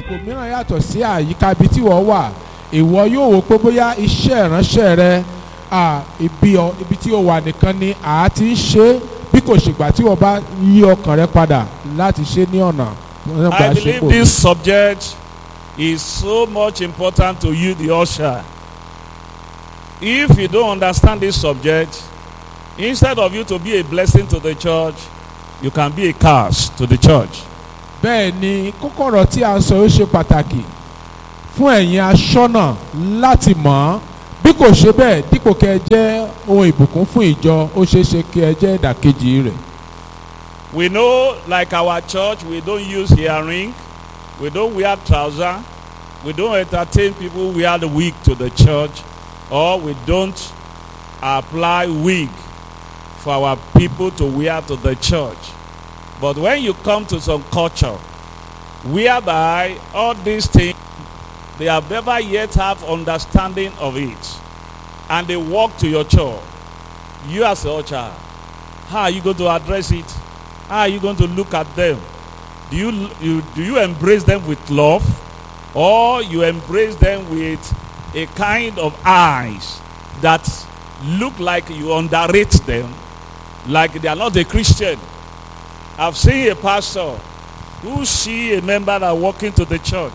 ibòmíràn yàtọ̀ sí àyíká ibi tí wọ́n wà ìwọ yóò wò pé bóyá iṣẹ́ ìránṣẹ́ rẹ à, ibi ọ- ibi tí o wà nìkan ni à á ti ń ṣe é bí kò ṣègbà tí wọ́n bá yí ọkàn rẹ padà láti ṣe ní ọ̀nà nípa I believe ṣepò. this subject is so much important to you, the usher. If you don't understand this subject, instead of you to be a blessing to the church, you can be a curse to the church. bẹ́ẹ̀ ni kókọ̀rọ̀ tí a ń sọ ó ṣe pàtàkì fún ẹ̀yin aṣọ́nà láti mọ̀ ọ́ bí kò ṣe bẹ́ẹ̀ dípò kẹ́ ẹ jẹ́ ohun ìbùkún fún ìjọ ó ṣeé ṣe kí ẹ jẹ́ ìdàkejì rẹ̀. We know, like our church, we don't use earring, we don't wear trouser, we don't entertain people who wear the wig to the church, or we don't apply wig for our people to wear to the church. But when you come to some culture, whereby all these things, they have never yet have understanding of it, and they walk to your church, you as a child, how are you going to address it? How are you going to look at them? Do you, you do you embrace them with love, or you embrace them with a kind of eyes that look like you underrate them, like they are not a Christian? I've seen a pastor who see a member that walking to the church.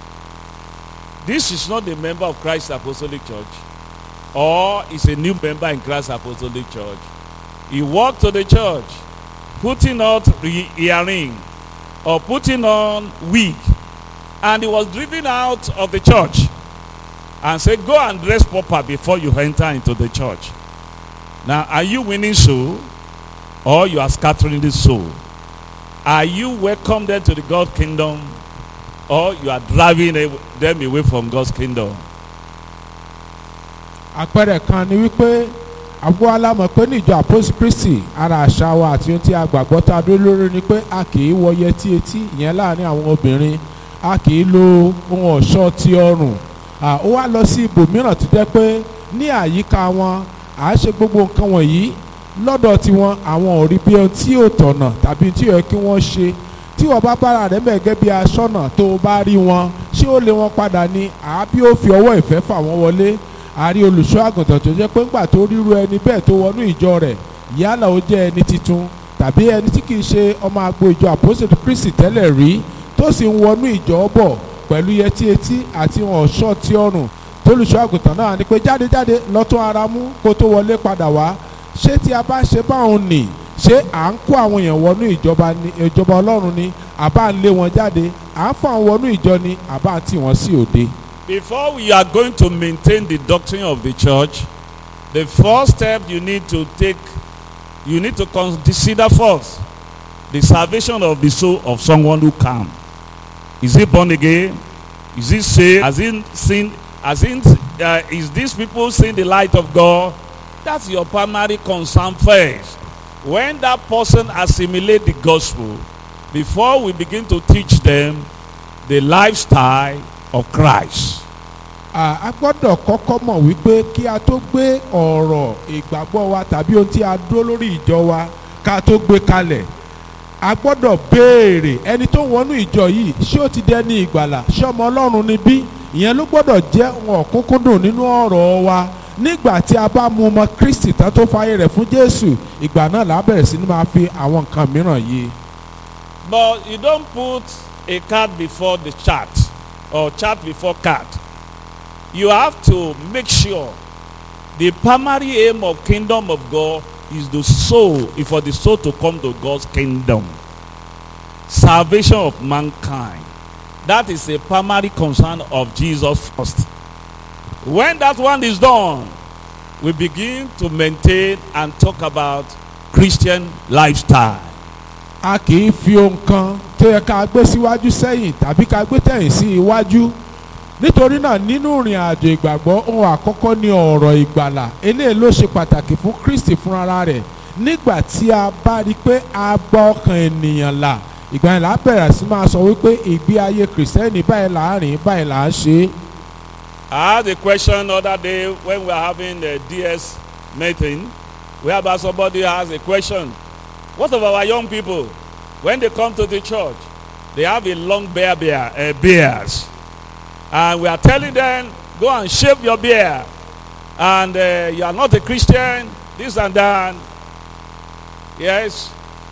This is not a member of Christ Apostolic Church, or is a new member in Christ Apostolic Church. He walked to the church, putting on the earring or putting on wig, and he was driven out of the church and said, "Go and dress proper before you enter into the church." Now, are you winning soul, or you are scattering the soul? Are you welcome them to the God kingdom, or you are driving a- them away from God's kingdom? àpẹẹrẹ kan ni wípé àgbo alámọ̀ pé ní ìjọ àpòsí kristi ara àṣà wa àti ohun tí a gbàgbọ́ tá a dúró lórí ni pé a kì í wọ yẹtí etí ìyẹn láàrin àwọn obìnrin a kì í lo ohun ọ̀ṣọ́ ti ọrùn à, ó wá lọ sí ibòmíràn tó jẹ́ pé ní àyíká wọn à á ṣe gbogbo nǹkan wọ̀nyí lọ́dọ̀ tiwọn àwọn ò rí bí ohun tí ò tọ̀nà tàbí tí ò yẹ kí wọ́n ṣe tí wọ́n bá bára rẹ̀ mẹ́ gẹ́gẹ́ bí aṣọ́nà tó o bá rí wọn ṣé ó lé wọn padà ni àbí ó fi ọwọ́ ìfẹ́ fà wọ́n wọlé àrí olùṣọ́ àgùntàn tó jẹ́ pé ńgbà tó ríru ẹni bẹ́ẹ̀ tó wọnú ìjọ rẹ̀ yálà ó jẹ́ ẹni titun tàbí ẹni tí kìí ṣe ọmọ agbo ìjọ àpòsètò kristi tẹ́lẹ̀ rí tó sì ń wọnú ìjọ bọ̀ pẹ̀lú yẹtí etí àti ọ̀ṣọ́ tí ọrùn tólùṣọ́ àgùntàn náà ni pé jáde jáde lọ́tún ara mú kó tó wọlé padà wá ṣé tí a bá ṣe báwọn nì ṣé à ń kó àwọn èèyàn wọnú ìjọba ni ìjọba ọlọ́run ni àbá ń lé wọn jáde à ń fà wọn wọnú ìjọ ni àbá ń tì wọ́n sí òde. Before we are going to maintain the doctrine of the church, the first step you need to take, you need to consider first the salvation of the soul of someone who come. Is he born again? Is he saved? Has he seen? Has he? Uh, is these people seeing the light of God? That's your primary concern first. When that person assimilate the gospel, before we begin to teach them the lifestyle of Christ. À, a gbọ́dọ̀ kọ́kọ́ mọ̀ wípé kí a tó gbé ọ̀rọ̀ ìgbàgbọ́ wa tàbí ohun tí a dúró lórí ìjọ wa ká tó gbé kalẹ̀ a gbọ́dọ̀ béèrè ẹni tó wọnú ìjọ yìí ṣé ó ti dẹni ìgbàlà ṣé ọmọ ọlọ́run ni bí ìyẹn ló gbọ́dọ̀ jẹ́ ohun ọ̀kúnkúndùn nínú ọ̀rọ̀ wa nígbà tí a bá mú ọmọ kristi tán tó fàyè rẹ̀ fún jésù ìgbà náà là á bẹ̀rẹ̀ sí ni máa fi àwọn nǹkan mìíràn yé But you don't put a card before the chart or chart before card. You have to make sure the primary aim of kingdom of God is the soul, is for the soul to come to God's kingdom. Salvation of mankind. That is a primary concern of Jesus first. When that one is done, we begin to maintain and talk about Christian lifestyle. a kì í fi ohun kan tó yẹ ká gbé síwájú sẹ́yìn tàbí ká gbé tẹ̀yìn sí iwájú nítorí náà nínú ìrìn àjò ìgbàgbọ́ ohun àkọ́kọ́ ni ọ̀rọ̀ ìgbàlà eléyìí ló ṣe pàtàkì fún kristi fúnra rẹ̀ nígbà tí a bá rí i pé a gba ọkàn ènìyàn là ìgbà yẹn là á bẹ̀rẹ̀ sí máa sọ wípé ìgbé ayé kìrìsìtẹ́nì báyìí là ń rìn báyìí là ń ṣe é. I had a question other day when we were having the DS meeting, whereby somebody has a question. What of our young people? When they come to the church, they have a long bear bear uh, beards and we are telling them go and shave your beard and uh, you are not a christian this and that yes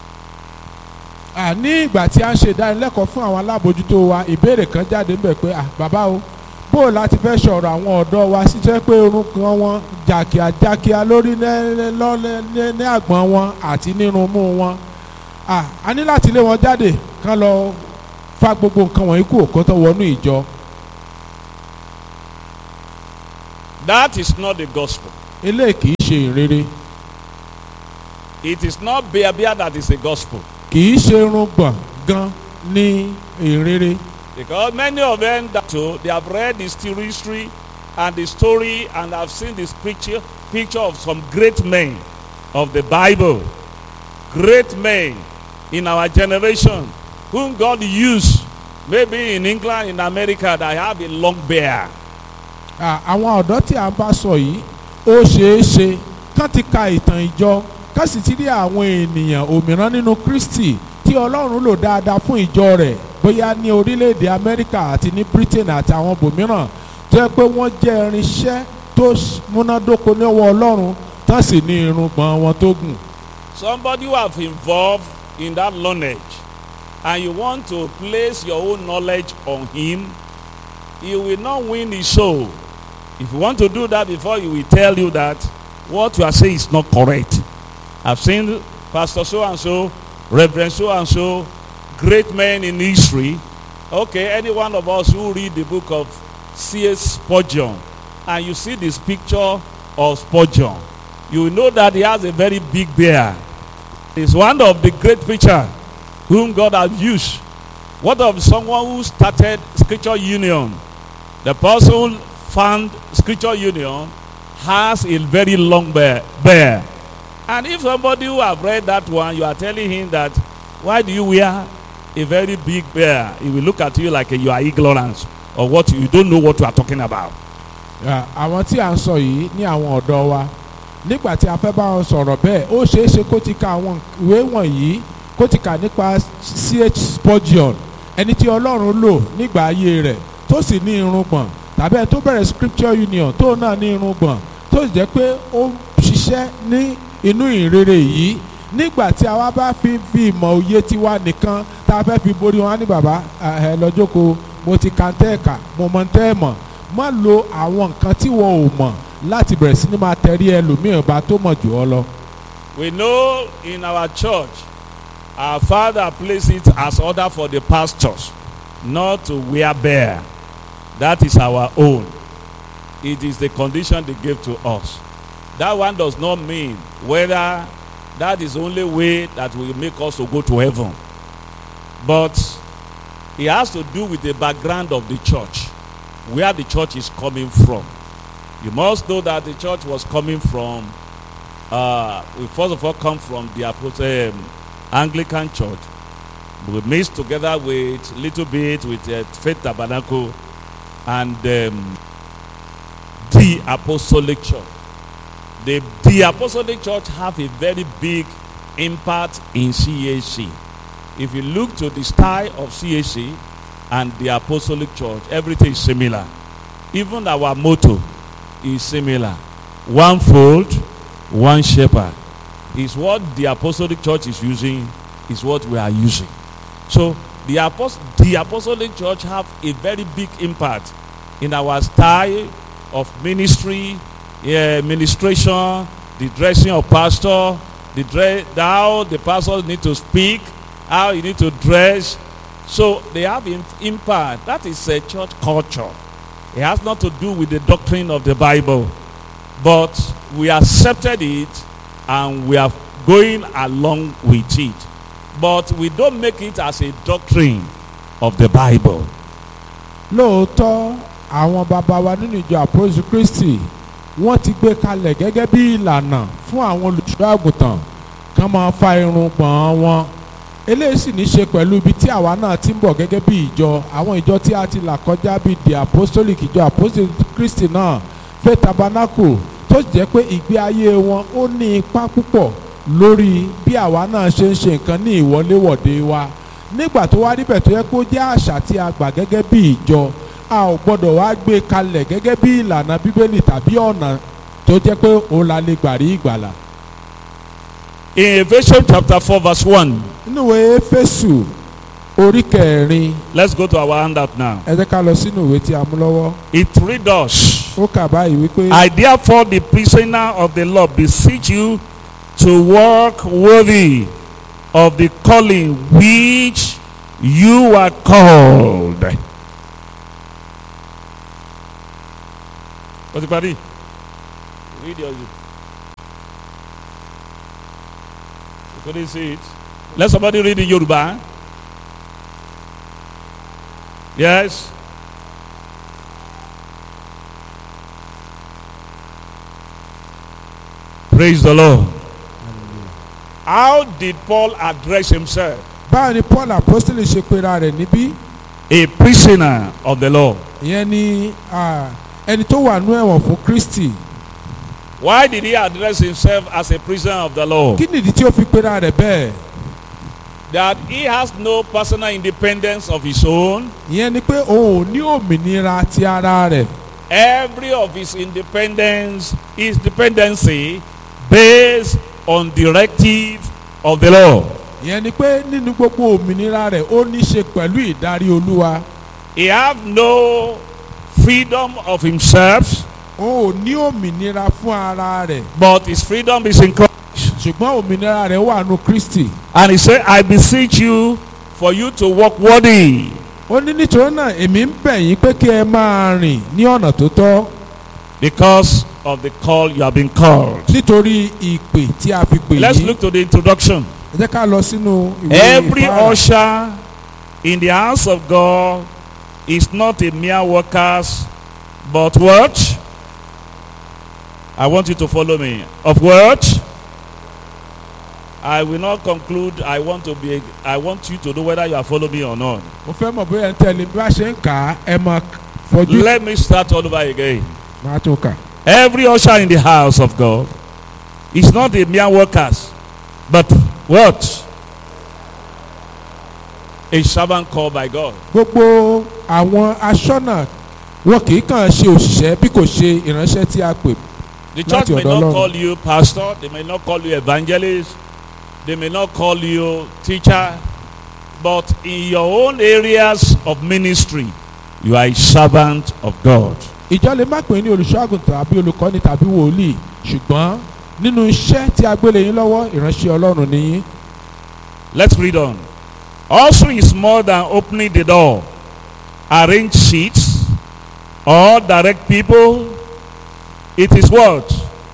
à ní ìgbà tí a ń ṣe ìdánilẹ́kọ̀ọ́ fún àwọn alábòójútó wa ìbéèrè kan jáde ń bẹ̀ pé à bàbá o bó o láti fẹ́ sọ̀rọ̀ àwọn ọ̀dọ́ wa ṣiṣẹ́ pé irun kan wọn jàkíá jàkíá lórí ní- lọ́lẹ̀- ní ní àgbọ̀n wọn àti nínú mú wọn à a ní láti lé wọn jáde kán lọ fa gbogbo nǹkan wọ̀nyí kú kó tó wọnú ìjọ that is not the gospel eléyìí kì í ṣe ìrere it is not bear bear that is the gospel kì í ṣe irun gbọ̀n gan ní ìrere because many of them that too they have read the history and the story and have seen this picture picture of some great men of the bible great men in our generation whom god used maybe in england in america that have a long beard À, àwọn ọ̀dọ́ tí a ń bá sọ yìí ó ṣeé ṣe kán ti ka ìtàn ìjọ kán sì ti rí àwọn ènìyàn òmíràn nínú Kristi tí Ọlọ́run lò dáadáa fún ìjọ rẹ̀ bóyá ní orílẹ̀-èdè Amẹ́ríkà àti ní Britain àti àwọn bòmíràn tó yẹ pé wọ́n jẹ́ irinṣẹ́ tó ṣ- múnádóko níwọ̀ Ọlọ́run tán sì ní irùngbọ̀n wọn tó gùn. somebody who have involved in that knowledge and you want to place your own knowledge on him he will not win his soul if you want to do that before he will tell you that what you are saying is not correct i've seen pastor so and so reverend so and so great men in history okay any one of us who read the book of cs spurgeon and you see this picture of spurgeon you will know that he has a very big beard He's one of the great preachers whom God has used. What of someone who started Scripture Union? The person who found Scripture Union has a very long bear. bear. And if somebody who have read that one, you are telling him that, why do you wear a very big bear? He will look at you like you are ignorant or what you don't know what you are talking about. À, àwọn tí a ń sọ yìí ní àwọn ọ̀dọ́ wa nígbà tí a fẹ́ bá wọn sọ̀rọ̀ bẹ́ẹ̀ ó ṣeé ṣe kó ti ka àwọn ìwé wọ̀nyí kó ti kà nípa ch spurgeon ẹni tí ọlọ́run lò nígbà ayé rẹ̀ tó sì ní irùngbọ̀n tàbí ẹni tó bẹ̀rẹ̀ scripture union tó náà ní irùngbọ̀n tó sì jẹ́ pé ó ń ṣiṣẹ́ ní inú ìrere yìí nígbà tí a wá bá fi fi ìmọ̀ òye tiwa nìkan tá a fẹ́ fi borí wọn á ní bàbá ẹ lọ jókòó mo ti ka tẹ́ ẹ̀ka mo mọ tẹ́ ẹ̀ mọ̀ má lo àwọn nǹkan tí wọn ò mọ̀ láti bẹ̀rẹ̀ sí ni máa tẹ̀rí ẹlòmíràn bá tó mọ̀ jù ọ lọ. We know in our church, our father placed it as order for the pastors not to wear bear. That is our own. It is the condition they gave to us. That one does not mean whether that is the only way that will make us to go to heaven. But it has to do with the background of the church, where the church is coming from. You must know that the church was coming from uh, we first of all come from the Apostle, um, Anglican Church. We mixed together with little bit with uh, Faith Tabernacle and um, the Apostolic Church. The, the Apostolic Church have a very big impact in CAC. If you look to the style of CAC and the Apostolic Church, everything is similar. Even our motto is similar. One fold, one shepherd is what the apostolic church is using is what we are using so the apost the apostolic church have a very big impact in our style of ministry uh, ministration the dressing of pastor the dress how the pastors need to speak how you need to dress so they have im impact that is a church culture it has not to do with the doctrine of the bible but we accepted it and we are going along with it but we don't make it as a doctrine of the bible lóòótọ́ àwọn bàbá wa nínú ìjọ àpòsù kristi wọ́n ti gbé kalẹ̀ gẹ́gẹ́ bí ìlànà fún àwọn olùṣọ́ àgùntàn kán máa fa irun gbọ̀n wọn eléyìí sì ní ṣe pẹ̀lú ibi tí àwa náà ti ń bọ̀ gẹ́gẹ́ bí ìjọ àwọn ìjọ tí a ti là kọjá bíi the apostolic ìjọ àpòsù kristi náà faith tabernacle tó sì jẹ́ pé ìgbé ayé wọn ó ní ipa púpọ̀ lórí bí àwa náà ṣe ń ṣe nǹkan ní ìwọléwọ̀de wa nígbà tó wá níbẹ̀ tó yẹ kó jẹ́ àṣà tí a gbà gẹ́gẹ́ bí ìjọ a ò gbọ́dọ̀ wá gbé kalẹ̀ gẹ́gẹ́ bí ìlànà bíbélì tàbí ọ̀nà tó jẹ́ pé òun la lè gbà rí ìgbàlà. In Ephesians chapter 4 verse 1. nínú ìwé éfésù orí kẹrin Let's go to our handout now. ẹ jẹ́ ká lọ sínú ìwé tí a mú lọ́wọ́ It reads us. ó kà báyìí wípé I therefore the prisoner of the Lord beseech you to walk worthy of the calling which you are called. What's the party? Read your. You couldn't see it. Let somebody read in Yoruba. Yes. Praise the Lord. How did Paul address himself? báwo ni paul apostoli ṣe pera rẹ̀ níbí A prisoner of the Lord. ìyẹn ni ah, ẹni tó wà nú ẹ̀wọ̀n fún kristi Why did he address himself as a prisoner of the Lord? kí nìdí tí ó fi pera rẹ̀ bẹ́ẹ̀ That he has no personal independence of his own. ìyẹn ni pé òun ò ní òmìnira ti ara rẹ̀ Every of his independence, his dependency based on directive of the Lord. ìyẹn ni pé nínú gbogbo òmìnira rẹ̀ ó ní ṣe pẹ̀lú ìdarí olúwa He have no freedom of himself, òun ò ní òmìnira fún ara rẹ̀ but his freedom is in Christ. ṣùgbọ́n òmìnira rẹ̀ wà nù kristi And he said, I beseech you for you to walk worthy. ó ní nítorí náà èmi ń bẹ̀ yín pé kí ẹ máa rìn ní ọ̀nà tó tọ́ because of the call you have been called. nítorí ìpè tí a fi pè Let's yín look to the introduction. ẹ jẹ́ ká lọ sínú ìwé Every ìfáàrà. usher in the house of God is not a mere worker, but what? I want you to follow me. Of what? I will not conclude. I want to be. I want you to know whether you are following me or not. mo fẹ́ mọ̀ bóyá ẹ ń tẹ̀lé bí wàá ṣe ń kà á ẹ máa fojú Let me start all over again. máa tó kà. Every usher in the house of God is not a mere worker, but what? A servant called by God. gbogbo àwọn aṣọ́nà wọn kì í kàn ṣe òṣìṣẹ́ bí kò ṣe ìránṣẹ́ tí a pè The church Láti may ọ̀dọ̀ not Ọlọ́run. call you pastor, they may not call you evangelist, they may not call you teacher, but in your own areas of ministry, you are a servant of God. ìjọ lè má pè é ní olùṣọ́àgùntàn tàbí olùkọ́ni tàbí wòlíì ṣùgbọ́n nínú iṣẹ́ tí a gbélé yín lọ́wọ́ ìránṣẹ́ ọlọ́run ni yín Let's read on. Also is more than opening the door, arrange seats, or direct people. It is what?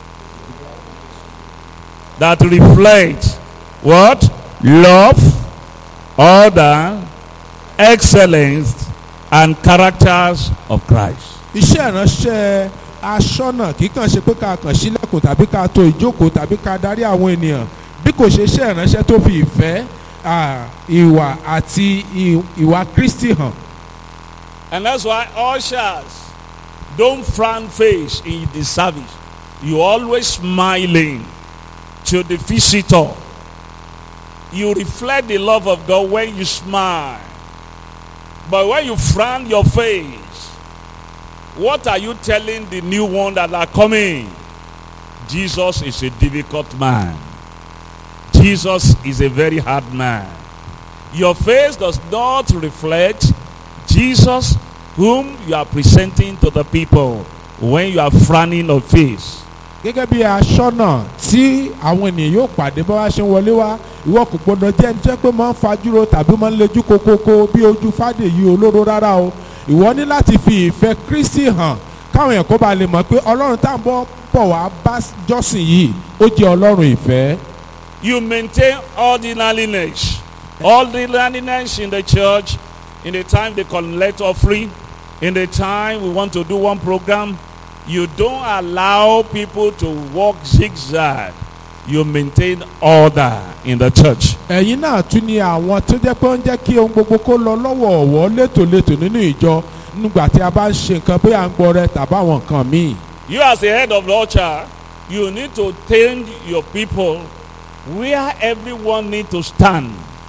That reflects what? Love, order, excellence, and characters of Christ. iṣẹ́ ìránṣẹ́ aṣọ́nà kì í kàn ṣe pé ká kàn sílẹ̀kùn tàbí ká to ìjókòó tàbí ká darí àwọn ènìyàn bí kò ṣe iṣẹ́ ìránṣẹ́ tó fi ìfẹ́ à, ìwà àti ì- ìwà kristi hàn And that's why ushers don't frown face in the service. You always smiling to the visitor. You reflect the love of God when you smile. But when you frown your face, what are you telling the new one that are coming? Jesus is a difficult man. Jesus is a very hard man. Your face does not reflect Jesus whom you are presenting to the people when you are frowning of face. gẹ́gẹ́ bí aṣọ́nà tí àwọn ènìyàn yóò pàdé bá wá ṣe ń wọlé wá ìwọ kò gbọdọ̀ jẹ́ ẹni tó jẹ́ pé máa ń fajúro tàbí máa ń lejú kokoko bí ojú fàdèyí olóró rárá o ìwọ ní láti fi ìfẹ́ kristi hàn káwọn èèyàn kó ba lè mọ̀ pé ọlọ́run tá à ń bọ̀ bọ̀ wá bá jọ́sìn yìí ó jẹ́ ọlọ́run ìfẹ́. You maintain ordinariness. Ordinariness in the church, in the time they collect offering, in the time we want to do one program, you don't allow people to walk zigzag. You maintain order in the church. ẹ̀yin náà tún ni àwọn tó jẹ́ pé ó ń jẹ́ kí ohun gbogbo kó lọ lọ́wọ̀ọ̀wọ́ létòlétò nínú ìjọ nígbà tí a bá ń ṣe nǹkan bóyá à ń gbọ́ rẹ tàbí àwọn nǹkan míì. You as a head of the church, you need to tell your people where everyone need to stand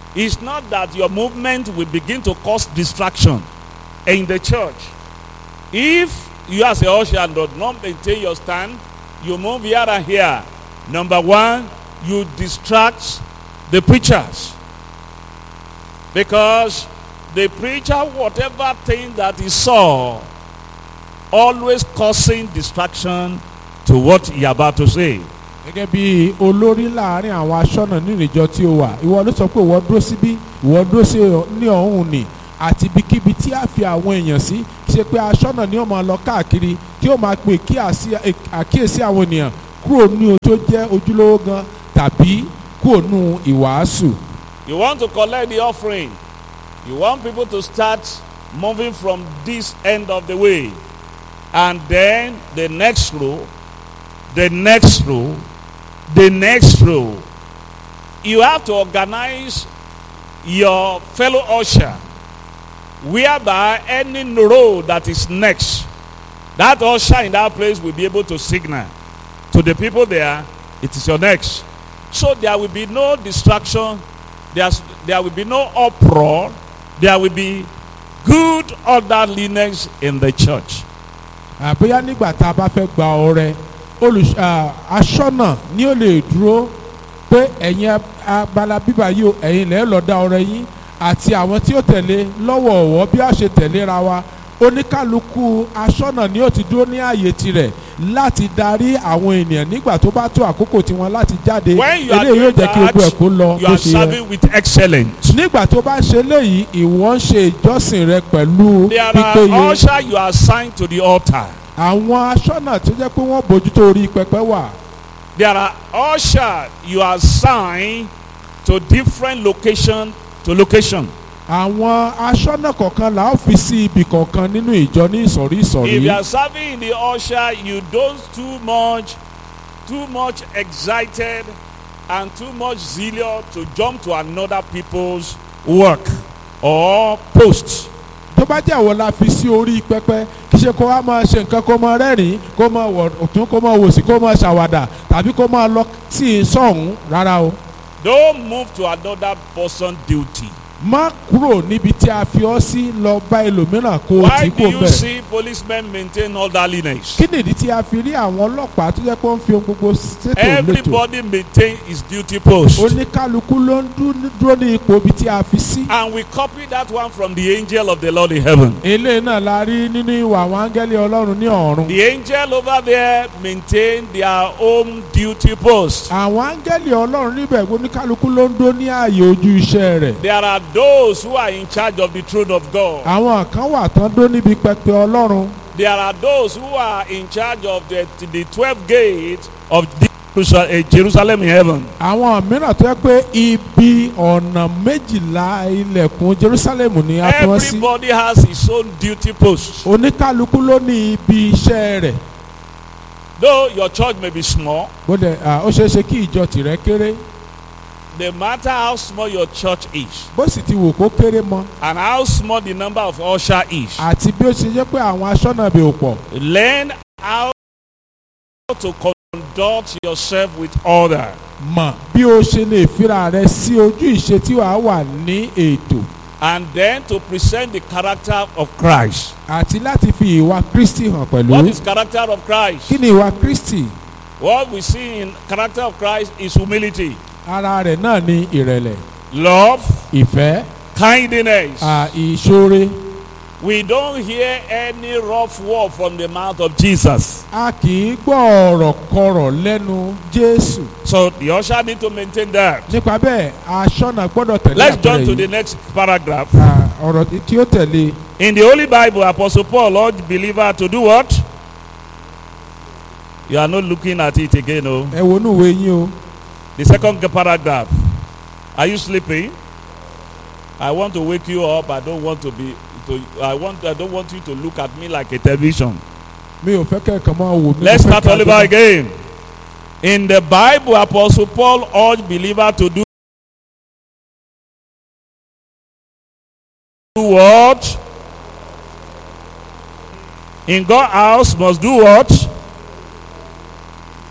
It's not that your movement will begin to cause distraction in the church. If you as a usher do not maintain your stand, you move here and here. Number one, you distract the preachers. Because the preacher, whatever thing that he saw, always causing distraction to what he about to say. gẹ́gẹ́ bí olórí láàrin àwọn aṣọ́nà nínú ìjọ tí ó wà ìwọ ló sọ pé ìwọ dúró síbí ìwọ dúró sí ní ọ̀hún ni àti ibikíbi tí a fi àwọn èèyàn sí kì í ṣe pé aṣọ́nà ni ó máa lọ káàkiri tí ó máa pè kí àsí- àkíyèsí àwọn ènìyàn kúrò ní o tó jẹ́ ojúlówó gan tàbí kúrò nù ìwàásù. You want to collect the offering. You want people to start moving from this end of the way. And then the next row, the next row, the next row. You have to organize your fellow usher whereby any row that is next, that usher in that place will be able to signal to the people there, it is your next. So there will be no distraction, There's, there will be no uproar, there will be good orderliness in the church. àbóyá nígbà tá a bá fẹ́ gba ọrẹ olùs à, aṣọ́nà ni ó lè dúró pé ẹ̀yin abala bíbá yìí o ẹ̀yin lẹ́ẹ̀ lọ́ọ́ dá ọrẹ yín àti àwọn tí ó tẹ̀lé lọ́wọ̀ọ̀wọ́ bí a ṣe tẹ̀léra wa oníkálukú aṣọ́nà ni ó ti dúró ní ààyè tirẹ̀ láti darí àwọn ènìyàn nígbà tó bá tó àkókò tiwọn láti jáde When you are eléyìí yóò doing jẹ́ kí gbogbo ẹ̀ kó lọ that, you bó are ṣe yẹ serving with excellence. nígbà tó bá ń ṣe léyìí ìwọ ń ṣe ìjọsìn rẹ pẹ̀lú There pípéye are usher you are assigned to the altar. àwọn aṣọ́nà tó jẹ́ pé wọ́n bójútó orí pẹpẹ wà There are usher you are assigned to different location to location. àwọn aṣọ́nà kọ̀ọ̀kan là ó fi sí ibì kọ̀ọ̀kan nínú ìjọ ní ìsọ̀rí ìsọ̀rí If you are serving in the usher, you don't too much, too much excited and too much zealous to jump to another people's work or post. tó bá jẹ́ àwọn la fi sí orí pẹpẹ kì í ṣe kó wá máa ṣe nǹkan kó máa rẹ́rìn-ín kó máa wọ̀ ọ̀tún kó máa wòsì kó máa ṣàwàdà tàbí kó máa lọ sí sọ̀hún rárá o Don't move to another person's duty. má kúrò níbi tí a fi ọ́ sí lọ bá ẹlòmíràn kó o Why tí do kò you bẹ̀. see policemen maintain orderliness? kí nìdí tí a fi rí àwọn ọlọ́pàá tó jẹ́ pé ó ń fi ohun gbogbo ṣètò létò Everybody maintain his duty post. oníkálukú ló ń dú- dúró ní ipò ibi tí a fi sí. And we copy that one from the angel of the Lord in heaven. eléyìí náà la rí nínú ìwà àwọn áńgẹ́lì ọlọ́run ní ọ̀run. The angel over there maintain their own duty post. àwọn áńgẹ́lì ọlọ́run níbẹ̀ oníkálukú ló ń dó ní ààyè ojú iṣẹ́ rẹ̀. There are those who are in charge of the throne of God. àwọn kan wà tán dó níbi pẹpẹ ọlọ́run. There are those who are in charge of the, the 12 gates of the Jerusa- eh, Jerusalem in heaven. àwọn mìíràn tó yẹ pé ibi ọ̀nà méjìlá ilẹ̀kùn jerusalem ni a fi wọ́n sí. Everybody has his own duty post. oníkálukú ló ní ibi iṣẹ́ rẹ̀. Though your church may be small, bóde à, ó ṣeé ṣe kí ìjọ tìrẹ kéré no matter how small your church is bó sì ti wò kó kéré mọ and how small the number of usher is, àti bí ó ṣe jẹ́ pé àwọn aṣọ́nà bẹ̀ ò pọ̀. learn how to conduct yourself with order. mọ̀ bí o ṣe lè fira rẹ sí ojú ìṣe tí wàá wà ní ètò and then to present the character of Christ. àti láti fi ìwà kristi hàn pẹ̀lú. What is character of Christ? kí ni ìwà kristi? What we see in character of Christ is humility, ara rẹ̀ náà ni ìrẹ̀lẹ̀ love, ìfẹ́ kindness. à, ìṣoore. We don't hear any rough word from the mouth of Jesus. a kì í gbọ́ ọ̀rọ̀ kọrọ̀ lẹ́nu jésù. So the usher need to maintain that. nípa bẹ́ẹ̀ aṣọ́nà gbọ́dọ̀ tẹ̀lé Let's jump to àpẹẹrẹ the yìí. next paragraph. À, ọ̀rọ̀ tí ó tẹ̀lé In the Holy Bible, Apostle Paul urged believer to do what? You are not looking at it again, oh. ẹ wo inú ìwé yín o. The second paragraph. Are you sleeping? I want to wake you up. I don't want to be. To, I want. I don't want you to look at me like a television. mi ò fẹ́ kẹ́kọ̀ọ́ máa wò mí. Let's mo fẹ́ start kí a all over gbọ́- again. In the Bible, Apostle Paul urged believer to do what? In God's house must do what?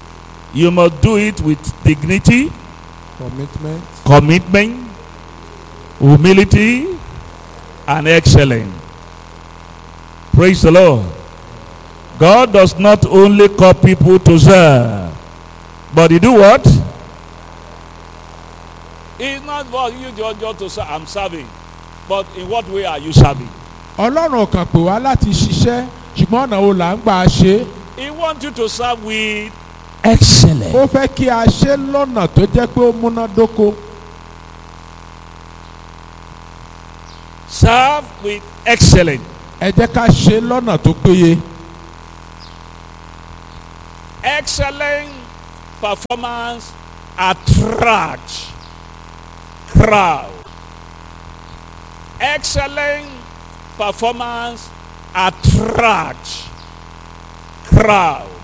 You must do it with dignity, commitment commitment, humility, and excellence. Praise the Lord. God does not only call people to serve, but He do what? It's not for you just, just to say, I'm serving. But in what way are you serving? ọlọ́run ò kàn pè wá láti ṣiṣẹ́ ṣùgbọ́n ọ̀nà wo là ń gbà ṣe é He wants you to serve with excellence. ó fẹ́ kí a ṣe lọ́nà tó jẹ́ pé ó múnádóko Serve with excellence. ẹ jẹ́ ká ṣe lọ́nà tó péye Excellent performance attract crowd. Excellent performance attract crowd.